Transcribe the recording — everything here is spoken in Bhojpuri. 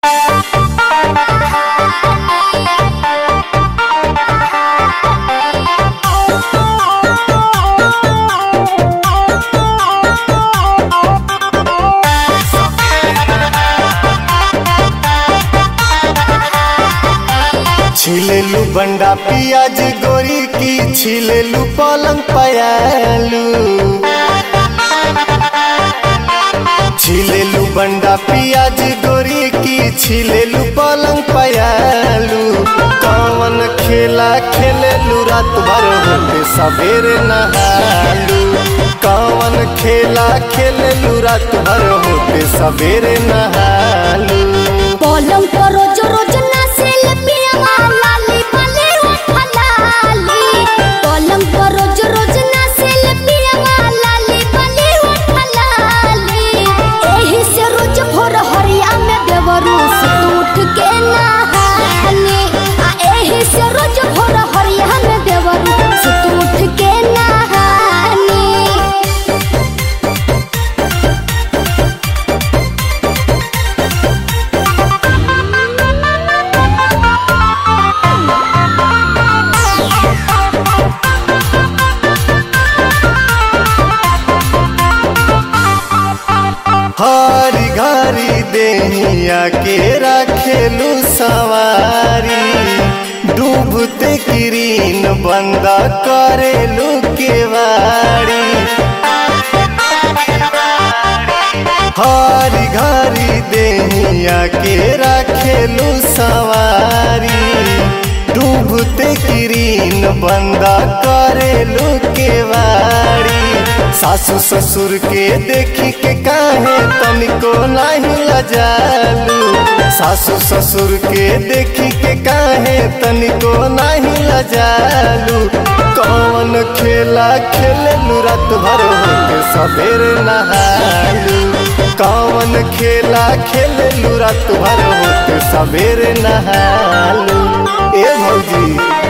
छिलेलू बंडा पियाज गोरी की छिलेलू पलंग पयालू छिलेलू बंडा पियाज गोरी की छिलेलू पलंग पयालू कौन खेला खेलेलू रात भर होते सवेरे नहालू कौन खेला खेलेलू रात भर होते सवेरे नहालू पलंग पर रोज रोज नाचेल पियवा लाली बले उठलाली पलंग पर रोज रोज नाचेल पियवा लाली बले उठलाली एही से रोज भोर हरिया में देवरू से उठ के नहानी आ एही से रोज भोर हरिया में देवरू से उठ के नहानी हरी घरी देहिया के रखेलू सवारी डूबते किरीन बंद करेलू केवाड़ी हरी घरी देहिया के रखेलू सवारी डूबते किरीन बंद करेलू केवाड़ी सासू ससुर के देखी के काहे तनिको नहीं लजालू सासू ससुर के देखी के काहे तनिको नहीं लजालू कौन खेला खेललू रात भर होके सवेरे नहालू कौन खेला खेललू रात भर होके सवेरे नहालू ए भौजी